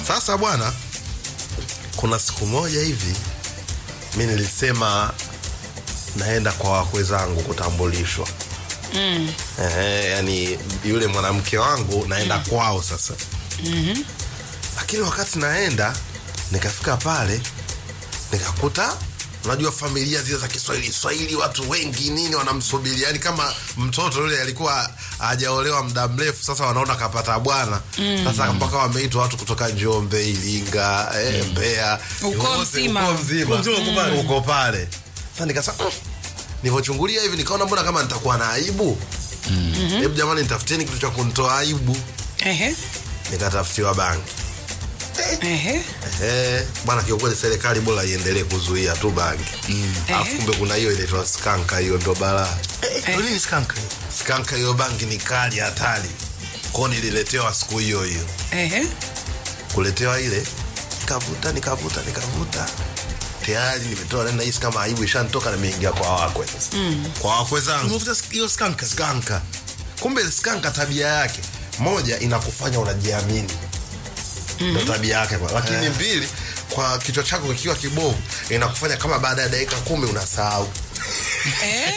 Sasa bwana, kuna siku moja hivi mi nilisema naenda kwa wakwe zangu kutambulishwa Mm. eh, yani yule mwanamke wangu naenda kwao sasa Mhm. lakini wakati naenda nikafika pale nikakuta unajua familia zile za kiswahili swahili watu wengi nini wanamsubiri yani kama mtoto yule alikuwa hajaolewa muda mrefu sasa wanaona kapata bwana sasa mpaka wameitwa watu kutoka njombe iringa eh, mbeya Ukoo wote, mzima. ukoo mzima Ukoo mzima uko pale. uko pale sasa nikasema "Mm." nilivyochungulia hivi nikaona mbona kama nitakuwa na aibu hebu jamani nitafuteni kitu cha kunitoa aibu Ehe. nikatafutiwa bangi Ehe. Eh, bwana kiukweli serikali bora iendelee kuzuia tu bangi alafu Ehe. kumbe kuna hiyo inaitwa skanka hiyo ndo balaa Ndio nini skank? skanka hiyo bangi ni kali hatari kwao nililetewa siku hiyo hiyo Ehe. kuletewa ile nikavuta nikavuta nikavuta tayari nimetoa na nahisi kama aibu ishanitoka nimeingia kwa wakwe sasa kwa wakwe zangu Umevuta hiyo skank. skanka kumbe skanka tabia yake moja inakufanya unajiamini ndo tabia yake kwa lakini mbili kwa kichwa chako kikiwa kibovu inakufanya kama baada ya dakika kumi unasahau Eh.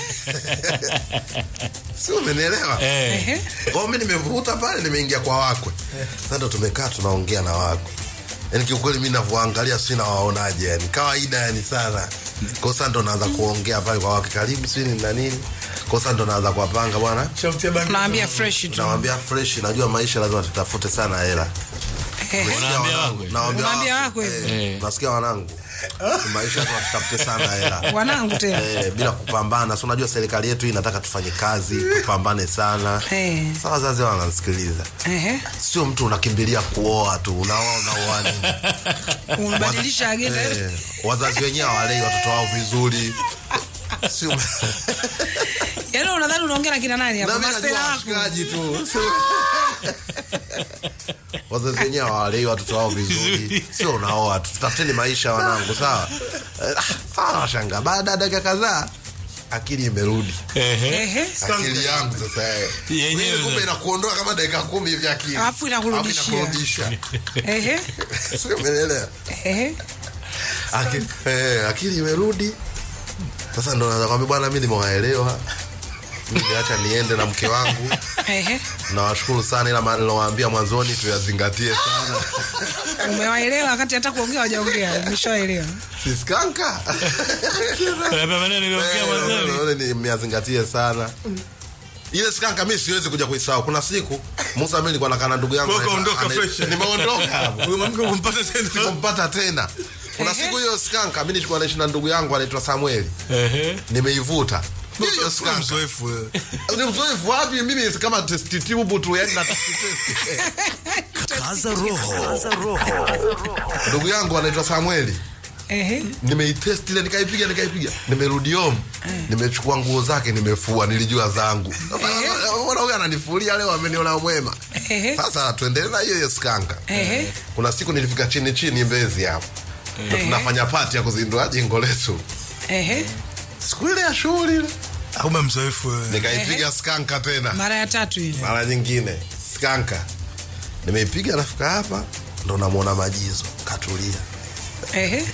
si umenielewa Ehe. kwao mi nimevuta pale nimeingia kwa wakwe sasa ndo tumekaa tunaongea na wakwe yani kiukweli mi navyoangalia si nawaonaje yani kawaida yani sana kosa ndo naanza kuongea pale kwa wakwe karibu sini na nini kosa ndo naanza kuwapanga bwana Shamtia bangi. Unaambia fresh tu. nawambia fresh najua maisha lazima tutafute sana hela Ehe. Nasikia Unaambia wanangu, wakwe? nawaambia Unaambia wakwe, wakwe? eh, Eh. nasikia wanangu maisha lazima tutafute sana hela Wanangu tena. Eh, bila kupambana si unajua serikali yetu hii inataka tufanye kazi tupambane sana Eh. sa wazazi wananisikiliza Ehe. sio mtu unakimbilia kuoa tu unaoa unaoa nini Umebadilisha agenda. eh, wazazi wenyewe hawalei watoto wao vizuri sio Yaani unadhani unaongea na kina nani hapo? na mimi Masela najua wako. washikaji tu Sio- wazazi wenyewe hawalei watoto wao vizuri sio unaoa tu tutafuteni maisha wanangu sawa Eh, ah, washanga baada ya dakika kadhaa akili imerudi Ehe. akili yangu sasa eh. Yenyewe Mimi kumbe sasa. inakuondoa kama dakika kumi hivi akili Alafu inakurudishia. Alafu inakurudisha. Ehe. Sio, umeelewa Ehe. Aki- eh, akili imerudi sasa ndo naweza kwambia bwana mi nimewaelewa mimi acha niende na mke wangu Ehe. nawashukuru sana ila ma- nilowaambia mwanzoni tuyazingatie sana Umewaelewa wakati hata kuongea hawajaongea. Umeshaelewa. siskanka Unaambia maneno niliongea mwanzoni. myazingatie sana ile skanka mi siwezi kuja kuisahau kuna siku musa mi nilikuwa nakaa na ndugu yangu Kwa hiyo anaitwa- ukaondoka ana- fresh. nimeondoka hapo Huyo mwanamke umpata tena. sikumpata tena kuna Ehe. siku hiyo skanka mi nilikuwa naishi na ndugu yangu anaitwa samueli Ehe. nimeivuta hiyo Wewe skanka mzoefu wewe. ni mzoefu wapi mimi kama test tube tu yani na test test Kaza roho. ndugu yangu anaitwa samueli Ehe. nimeitest ile nikaipiga nikaipiga nimerudi home nimechukua nguo zake nimefua nilijua zangu mbona huyu ananifulia leo ameniona mwema Ehe. sasa tuendelee na hiyo hiyo skanka Ehe. kuna siku nilifika chini chini mbezi hapo ndo Ehe. tunafanya pati ya kuzindua jengo letu Ehe. siku ile ya shughuli ile Kumbe mzoefu wewe. nikaipiga skanka tena Mara ya tatu hiyo. mara nyingine skanka nimeipiga nafika hapa ndo namwona majizo katulia Ehe.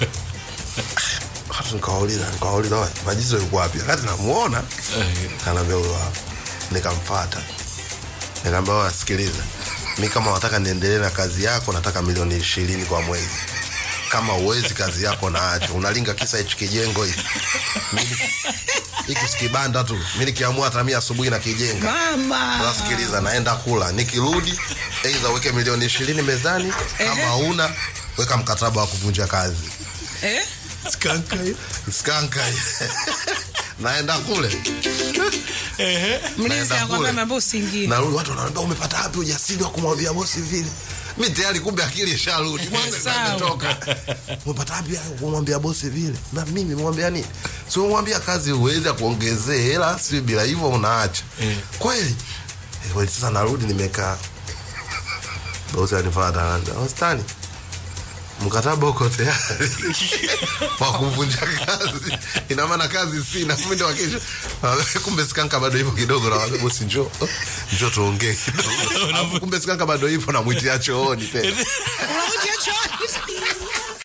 Watu nikawauliza nikawauliza "Oe, majizo yuko wapi wakati namuona kanaambia huyo hapa nikamfata nikaambia "Oe, sikiliza mi kama wataka niendelee na kazi yako nataka milioni ishirini kwa mwezi kama uwezi kazi yako naacho unalinga kisa hichi kijengo hiki Mimi- hiki sikibanda tu mi nikiamua hata mi asubuhi na kijenga Mama. sasa sikiliza naenda kula nikirudi aidha uweke milioni ishirini mezani kama una weka mkataba wa kuvunja kazi Eh? Skanka hiyo. skanka naenda kule Mlinzi Naenda anakuambia kule. mambo usiingie. narudi watu wanaambia umepata wapi ujasiri wa kumwambia bosi vile mi tayari kumbe akili isharudi mwanzo Sawa. imetoka umepata wapi hayo kumwambia bosi vile na mimi mwambia nini si umwambia kazi uweze akuongezee hela si bila hivyo unaacha kweli Eh, kweli sasa narudi nimekaa bosi anifata anaambia wastani mkataba uko tayari wa kuvunja kazi ina maana kazi sina mimi ndo wakesho kumbe skanka bado hivyo kidogo na bosi njoo njoo tuongee kidogo Alafu kumbe skanka bado hivyo namwitia chooni tena Unakuja chooni.